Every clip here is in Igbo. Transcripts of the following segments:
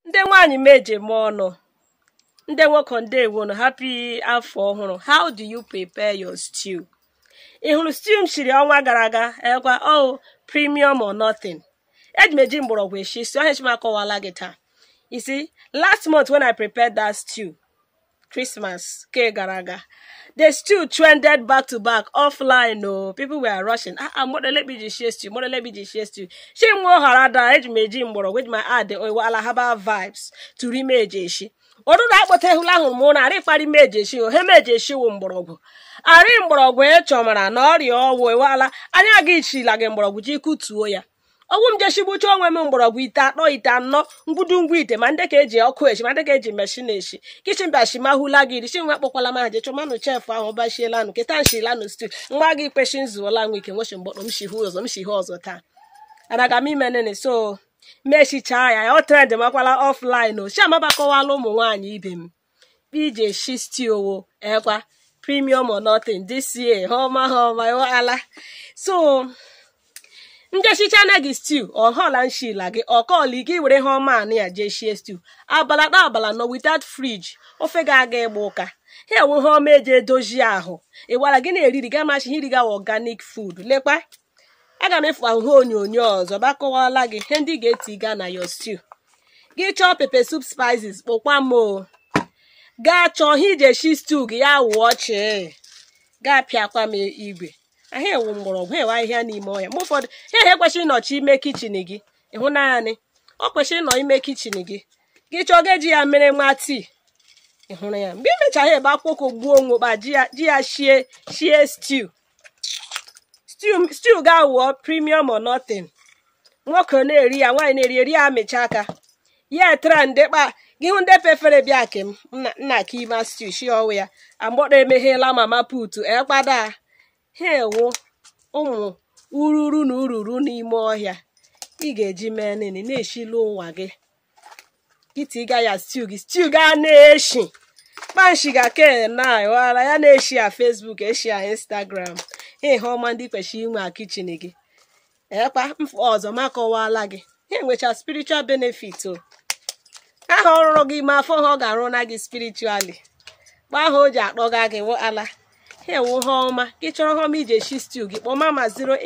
ndị nwaanyị meje m ọnụ ndị nwoke ndewonu happy afọ ọhụrụ how do you prepare your stew ị hụrụ stew m shiri ọnwa gara aga ekwa oh premium or nothing eji m eji mgbọrọgwụ eshi si onye chima akọwala gị taa you see last month when i prepared that stew christmas ke gara aga the stew trended back to back offline o people were rushing ah ah modele bi ji shie stew modele bi ji shie stew shi nwa ọhara da eji m eji mgbọrọgwụ eji m add ala herbal vibes tụrụ ime eji eshi ọdụdụ akpọta ehula ahụrụ m na arị kparị meji eshi ohe meji eshi wụ mgbọrọgwụ arị mgbọrọgwụ ịchọmara na ọrịa ọwụ ewala anya gị chila gị mgbọrọgwụ ji kutuo ya ọgwụ m jeshigbucha onwe m mgbọrọgwụ ite atọ ite anọ ngwudungwu ite ma ndị ka eji ọkụ echi ma ndị ka eji meshin eshi kichin bashi mahụla gị richi nwa kpọkwala ma je chọmanụ chef ahụ bashielanu keta nshilanu stu nwa gị kpeshi nzuola nwa ike nwechi mgbọrọ m shihu ọzọ m shihu ọzọ taa anaga m ime nene so mechichaa ya ọ trend makwala offline o chi amabakọwala ụmụ nwaanyị ibe m ije shi stiowo ekwa premium or nothing this year ha ọma ha ọma ala so njeshicha na gị stew ọhọla nshila gị ọkọọli gị were ha ọma anị ya jee shie stew abala na abala nọ without fridge ofe ga aga ịgba ụka ha enwe ha ọma eji edozi ahụ ịwara gị na-eriri ga machi iri gawa organic food lekwa aga m efu ahụhụ onyonyo ọzọ bakọwala gị ihe ndị ga-etiga na your stew gị chọọ pepe soup spices kpụkwa m o gaa chọọ ihe iji eshi stew gị ya wụọ chi gaa pịakwa m igwe ahụ ewu mgbọrọgwụ ewe ahịhịa n'ime ọhịa mgbe ụfọdụ ihe ihe kwesịrị ịnọchi ime kichin gị ịhụ naanị ọ kwesịrị ịnọ ime kichin gị gị chọọ ga-eji ya mere nwa tii ịhụrụ ya mgbe imechaghị ebe akwụkwọ gbuo onwe kpa ji ya shie shie stew stew ga-awụọ premium or nothing nwoke na-eri ya nwaanyị na-eri eri ya amịcha aka ya etara ndị kpa gị hụ ndị fefere bịa ke m nna ka ime stew shi ọwụ ya agbọdọ emeghela mama putu ekpada ha ewu ụmụ ururu na ururu n'ime ọhịa ị ga-eji mee nini na-eshili ụwa gị gịtiga ya stew gị stew ga na-eshi kpanshiga ke na wara ya na-eshi ya facebook eshi ya instagram ihe ọma ndị kwesịrị inwe a kichin gị ekpa mfụ ọzọ ma kọwala gị ha enwecha spiritual benefit o aha ọrụrụ gị ma afọ ha ọ ga-arụ na gị spiritually gba aha o ji akpọga gị ala ha ewu ha ọma gị chọrọ ha ọma iji eshi stew gị kpọọ mama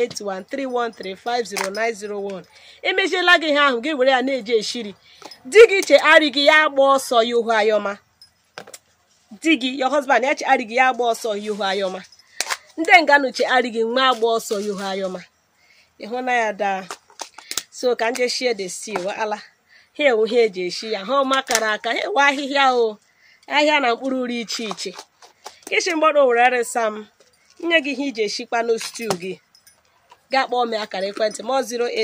08131350901 emechiela gị ha ahụ gị were ya na-eji eshiri di gị chegharị gị ya agba ọsọ ya uhu ayọma di gị your husband ya chegharị gị ya agba ọsọ ya uhu ayọma ndị nganụ chegharị gị nwa agba ọsọ ya uhu ayọma ịhụ na ya daa so ka nje shie the stew ala ha ewu ha eji eshi ya ha ọma kara aka ha ewe ahịhịa o ahịa na mkpụrụ uri iche iche kishi mgbọdọ were resa m nye gị ihe iji eshikwanụ stew gị gaa kpọọ m akara ekwentị m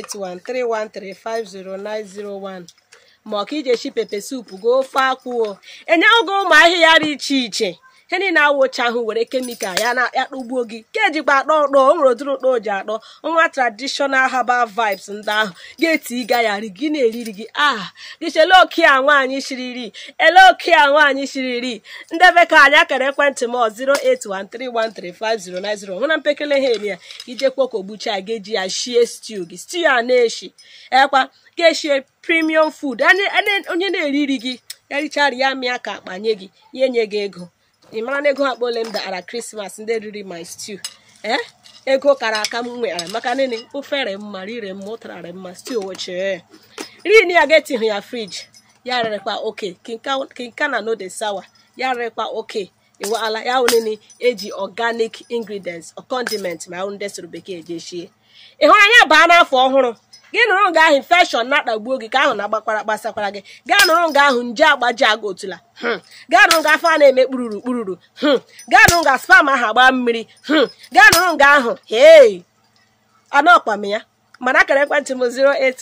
08131350901 ma ọ ka iji eshi pepe sup goo ofe akwụ o enye oge ụmụ ahịhịa dị iche iche ihe niile awụcha ahụ were kemikal ya na ya kpụgbuo gị ka ejikwa akpọ ụkpọ o nwere ụdịrị ụkpọ o ji akpọ nwa traditional herbal vibes ndị ahụ ga-eti ịga ya ri gị na-eriri gị ah gị chele oke a nwaanyị shiriri ele oke a nwaanyị shiriri ndebe ka anyị akara ekwentị m 08131350901 hụ na mpekele ha eme ya ijekwa ka ogbucha ga-eji ya shie stew gị stew a na-eshi ekwa ga-eshie premium food onye na-eriri gị ya richara ya mịa ka akpanye gị ya enye gị ego ị mara na ego akpa ole m dara krismas ndị riri my stew ee ego kara aka m nwere maka nini ofere mma rire mma ụtararị mma stew wochie rin ya ga-etighị ya friji ya rịrịkwa oke kinka na no de sawa ya rịrịkwa oke iwala ya nini eji organic ingredients condiment ma ahụ ndị soro bekee eji eshie ị hụrụ anya baa n'afọ ọhụrụ gị nụrụ nga ahụ infeshọn na-akpagbuo gị ka ahụ na-agbakwara gbasakwara gị gaa nụrụ nga ahụ nje agbaji aga otula gaa nụrụ nga afọ a na-eme kpururu kpururu gaa nụrụ nga spam ahụ agba mmiri gaa nụrụ nga ahụ hei anọkpam ya mana akara ekwentị m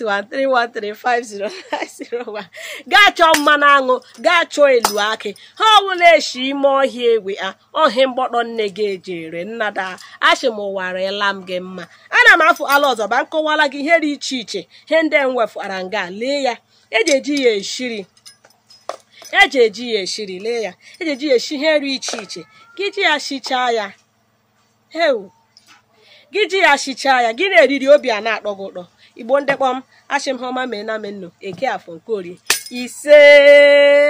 08131350901 gaa chọọ mmanụ aṅụ gaa chọọ elu akị ha ọbụla eshi ime ọhịa egwe a ọhịa mgbọdọ nne gị ejere nnada achị m ụwarela m gị mma ana m afụ ala ọzọ ba nkọwala gị ihe dị iche iche ihe ndị nwefụara nga lee ya eji eji ya eshiri eji eji ya eshiri lee ya eji eji ya eshi ihe dị iche iche gị ji ya shichaa ya heu gị ji ya shichaa ya gị na-eriri obi a na-akpọ gị ụtọ igbo ndekpọ m achị m ha ọma mee na menụ eke afọ nke orie ise